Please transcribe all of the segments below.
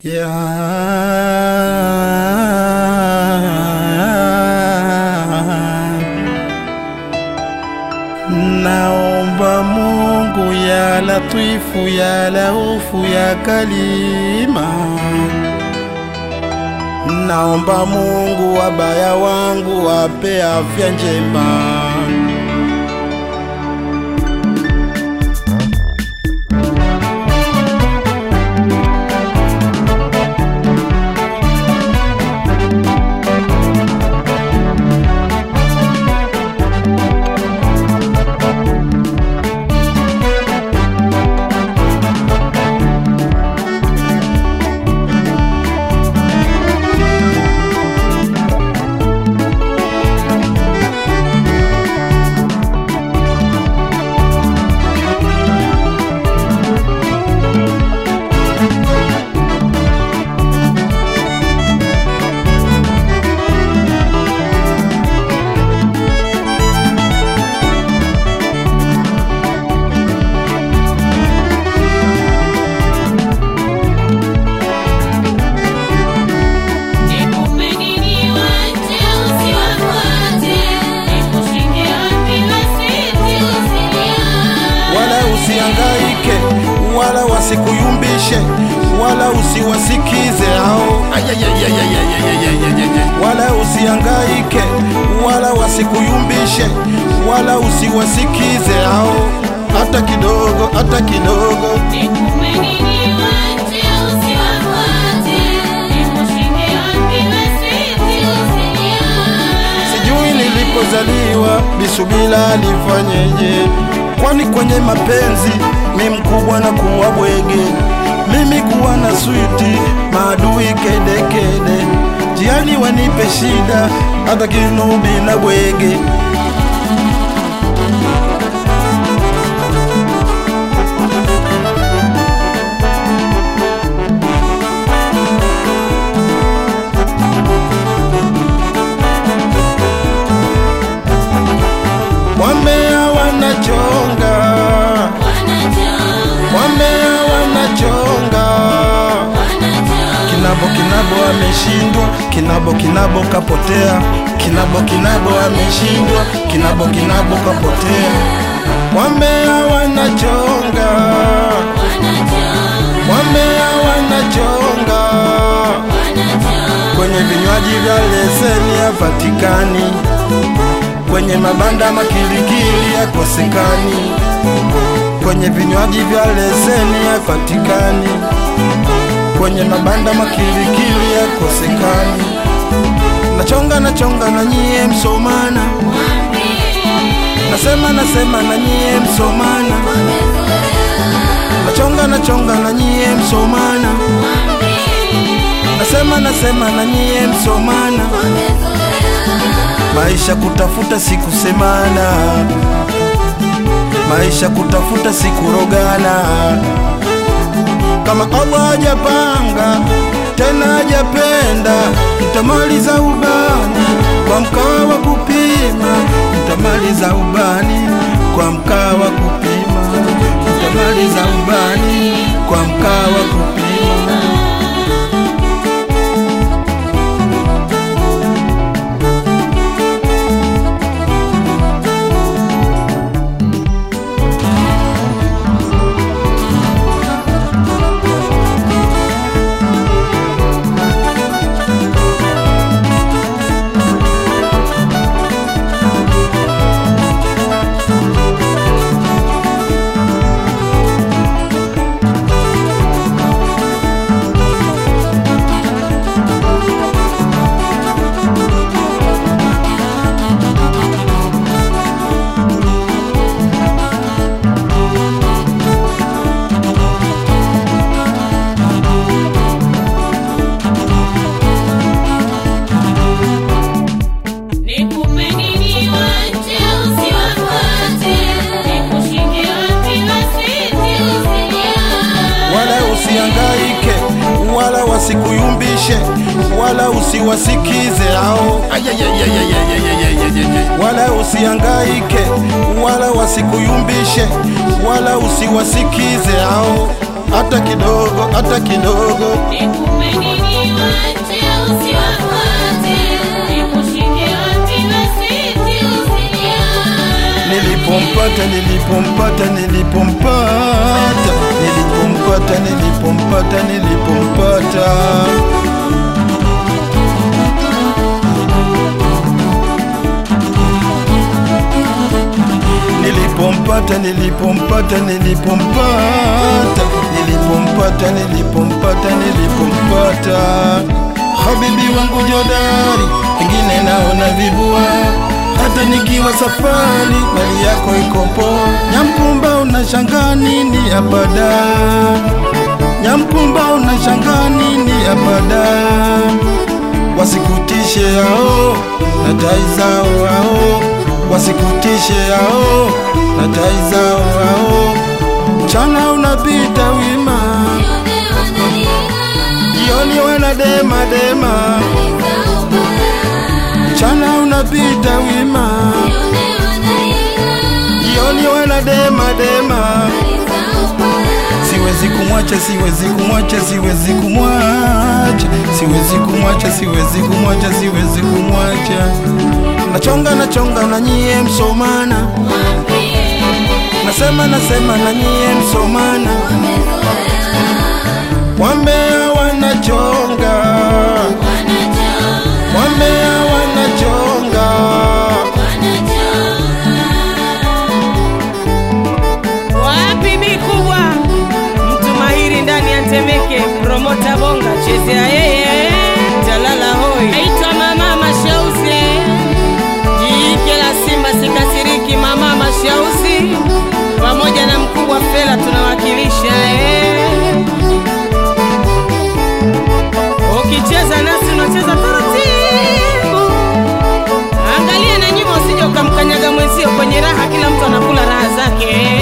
Yeah. Naomba Mungu ya latifu ya laufu ya kalima, naomba Mungu wabaya wangu wape afya njema. wala usiangaike wala wasikuyumbishe wala usiwasikize hao wala usiangaike wala wasikuyumbishe wala usiwasikize hao hata kidogo hata kidogo sijui nilipozaliwa bisubila alifanyeje kwani kwenye mapenzi mi mkubwa na kuwa bwege mimi kuwa na switi maadui kedekede jiani wanipe shida hata kinubi na bwege wambea wanachonga wambea wanachonga kinabo kinabo ameshindwa kinabo kinabo kapotea kinabo kinabo ameshindwa kinabo kinabo kapotea wambea wanachonga wambea wanachonga kwenye vinywaji vya leseni hapatikani kwenye mabanda makilikili yakosekani kwenye vinywaji vya leseni hapatikani kwenye mabanda makilikili yakosekani nachonga nachonga na nyie msomana nasema nasema na nyie msomana nachonga nachonga na nyie msomana nasema nasema na nyie msomana maisha kutafuta sikusemana maisha kutafuta sikurogana kama Allah hajapanga tena hajapenda mtamaliza ubani kwa mkaa wa kupima mtamaliza ubani kwa mkaa wa kupima mtamaliza ubani kwa mkaa wa kupima wala usiangaike wala wasikuyumbishe wala usiwasikize hao wala usiangaike wala wasikuyumbishe wala usiwasikize hao hata kidogo, hata kidogo. Nikupe nini wache usiwafuate, nikushike wapi basi usiniache. Nilipompata, nilipompata, nilipompata, nilipompata, nilipompata, nilipompata. Nilipompata, nilipompata, nilipompata, nilipompata, nilipompata, nilipompata. Habibi wangu jodari, wengine naona vibua, hata nikiwa safari, mali yako iko poa. Nyampumba unashangaa nini abada? Nyampumba unashangaa nini abada? Wasikutishe hao na tai zao hao, wasikutishe hao na tai zao hao. Mchana unapita wima, jioni wanadema dema. Mchana unapita wima, jioni wanadema dema. Siwezi kumwacha, siwezi kumwacha, siwezi kumwacha, siwezi kumwacha, siwezi kumwacha, siwezi kumwacha. Nachonga, nachonga na nyie msomana, nasema, nasema na nyie msomana. Wambea wanachonga, wambea wanachonga. Wapi mikubwa, mtu mahiri ndani ya Temeke, promota bonga, chezea yeye, talala hoi. Naitwa mama Mashauzi, jike la Simba sikasiriki, mama Mashauzi pamoja na mkubwa Fela tunawakilisha eh. Ukicheza nasi unacheza taratibu, angalia na nyuma, usije ukamkanyaga mwenzio kwenye raha. Kila mtu anakula raha zake.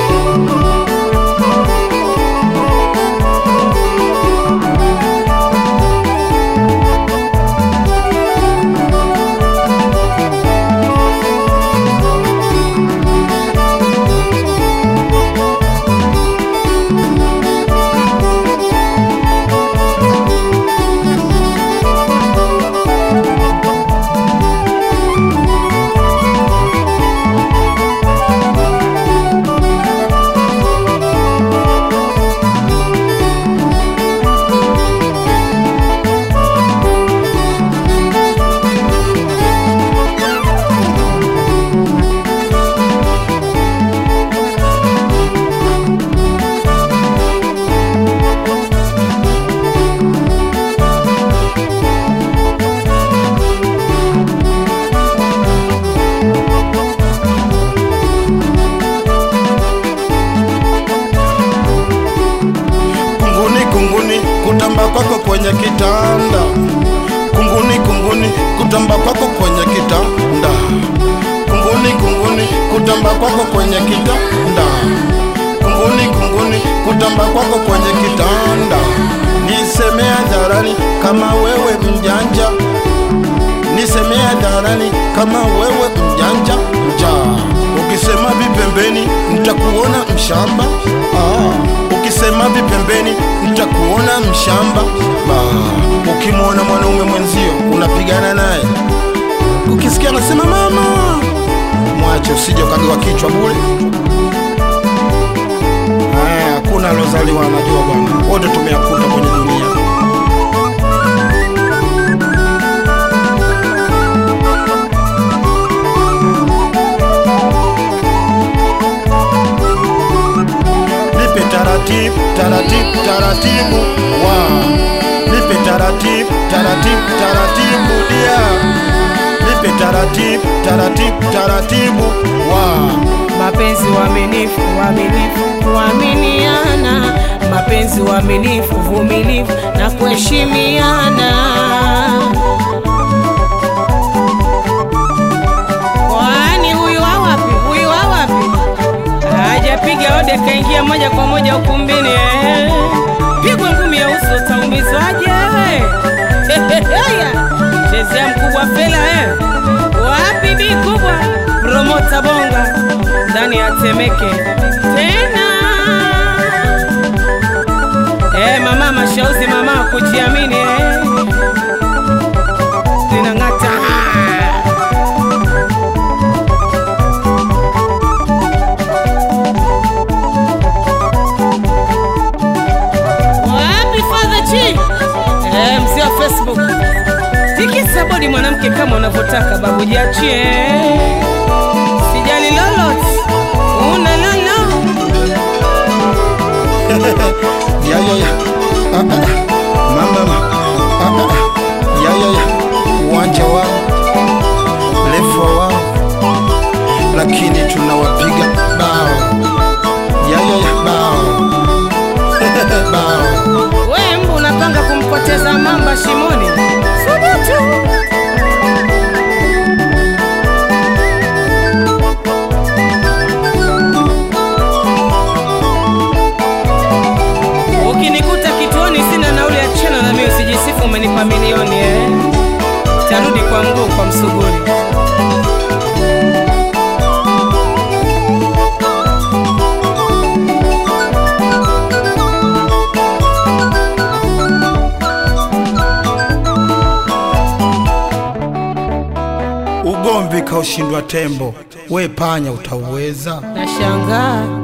Kunguni, kunguni, kutamba kwako kwenye kitanda. Kunguni, kunguni, kutamba kwako kwenye kitanda. Kunguni, kunguni, kutamba kwako kwenye kitanda. Kunguni, kunguni, kutamba kwako kwenye kitanda. Nisemea hadharani kama wewe mjanja, nisemea hadharani kama wewe mjanja mjaa. Ukisema vipembeni nitakuona mshamba ah. Ukisema vipembeni nitakuona mshamba ah. Ukimwona mwanaume mwenzio unapigana naye, ukisikia anasema mama, mwache, usije ukagawa kichwa bure. Haya, hakuna alozaliwa anajua bwana, wote tumeyakuta kwenye dunia. Nipe taratibu taratibu taratibu wa nipe taratibu taratibu taratibu dia nipe taratibu taratibu taratibu wa Mapenzi uaminifu, uaminifu, kuaminiana, mapenzi uaminifu, uvumilivu na kuheshimiana. Kwani huyu wa wapi? Huyu wa wapi? Hajapiga ode, kaingia moja kwa moja ukumbini. eh. Pigwa ngumi ya uso, utaumizwaje? Haya, chezea mkubwa Fela eh. Wapi bi kubwa promota bonga ndani ya Temeke tena shauzi mama kujiamini eh. linang'ata wapi fadha chi eh, mzee wa facebook tikisa bodi mwanamke kama unavyotaka babu jiachie sijali lolot una lolo ya ya ya ah, ah, ah. mama ma ah, ah, ah. ya ya ya uwanja wao lefa wao lakini tunawapiga bao ya ya ya bao bao we mbu unapanga kumpoteza mamba shimoni subutu ukinikuta kituoni sina nauli ya chena na mimi usijisifu umenipa milioni eh. tarudi kwa mguu kwa msuguri ugomvi kaushindwa tembo we panya utauweza nashangaa